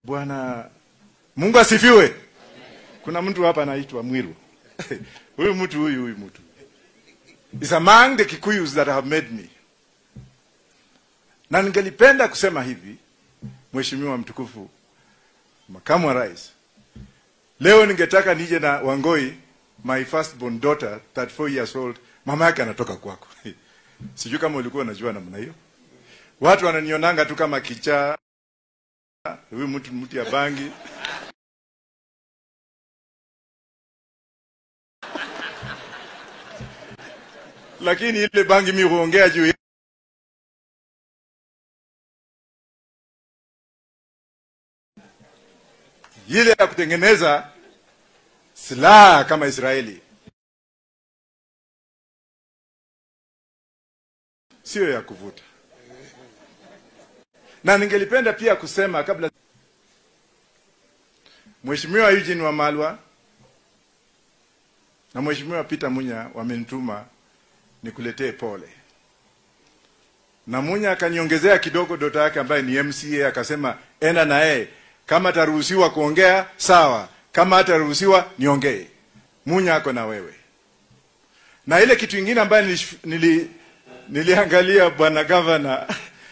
Bwana Mungu asifiwe. Kuna mtu hapa anaitwa Mwiru. huyu mtu huyu huyu mtu is among the Kikuyus that have made me. Na ningelipenda kusema hivi, Mheshimiwa mtukufu makamu wa rais, leo ningetaka nije na Wangoi, my firstborn daughter 34 years old, mama yake anatoka kwako. Sijui kama ulikuwa unajua namna hiyo. Watu wananionanga tu kama kichaa, huyu mtu mtu ya bangi lakini ile bangi mi huongea juu ile ya kutengeneza silaha kama Israeli, siyo ya kuvuta. Na ningelipenda pia kusema kabla, Mheshimiwa Eugene Wamalwa na Mheshimiwa Peter Munya wamenituma nikuletee pole, na Munya akaniongezea kidogo dota yake ambaye ni MCA, akasema enda na yeye kama ataruhusiwa kuongea sawa, kama hataruhusiwa niongee. Munya ako na wewe. Na ile kitu ingine ambayo nili, nili, niliangalia bwana gavana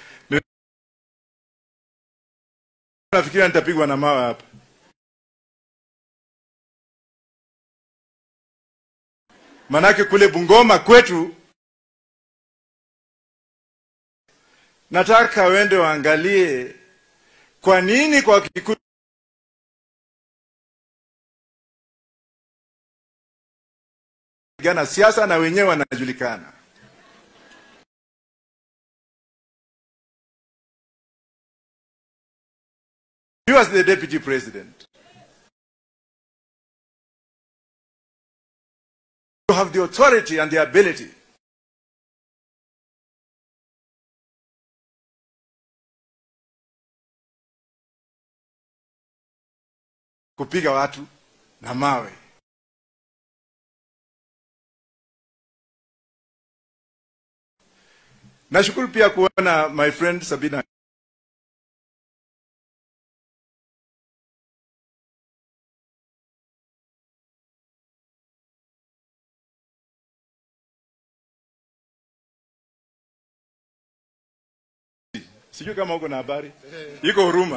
nafikiria nitapigwa na mawe hapa. Manake kule Bungoma kwetu, nataka wende waangalie kwa nini kwa Kikuyu gana siasa na wenyewe wanajulikana. He was the deputy president. You have the authority and the ability kupiga watu na mawe. Nashukuru pia kuona my friend Sabina sijui kama uko na habari, iko huruma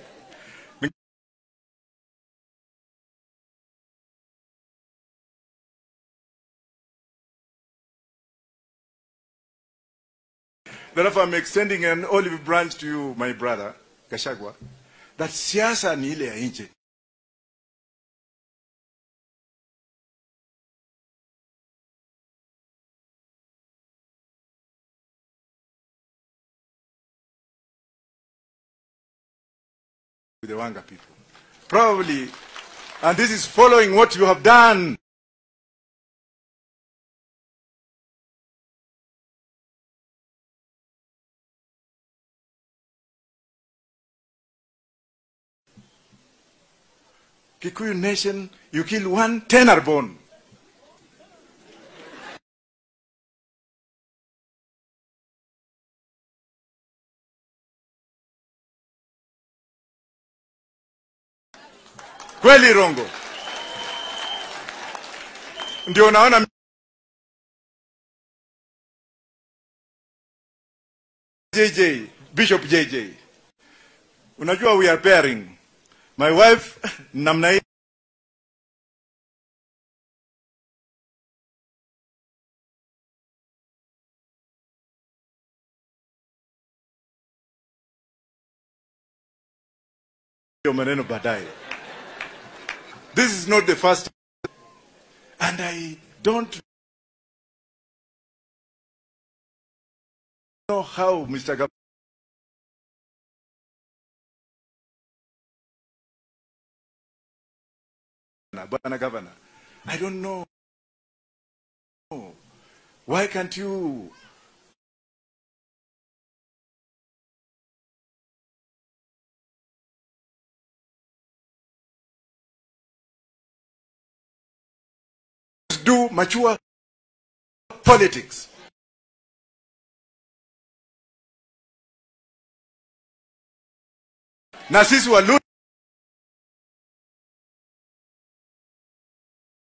Therefore, I'm extending an olive branch to you, my brother, Gashagwa, that siasa ni ile ya nje. With the Wanga people. Probably, and this is following what you have done. Kikuyu nation, you kill one, ten are born. Kweli Rongo? Ndio naona JJ, Bishop JJ. Unajua we are pairing. My wife namna hii hiyo maneno baadaye. This is not the first and I don't know how Mr. Gab Bwana Governor, I don't know. Why can't you do mature politics? Na sisi Waluo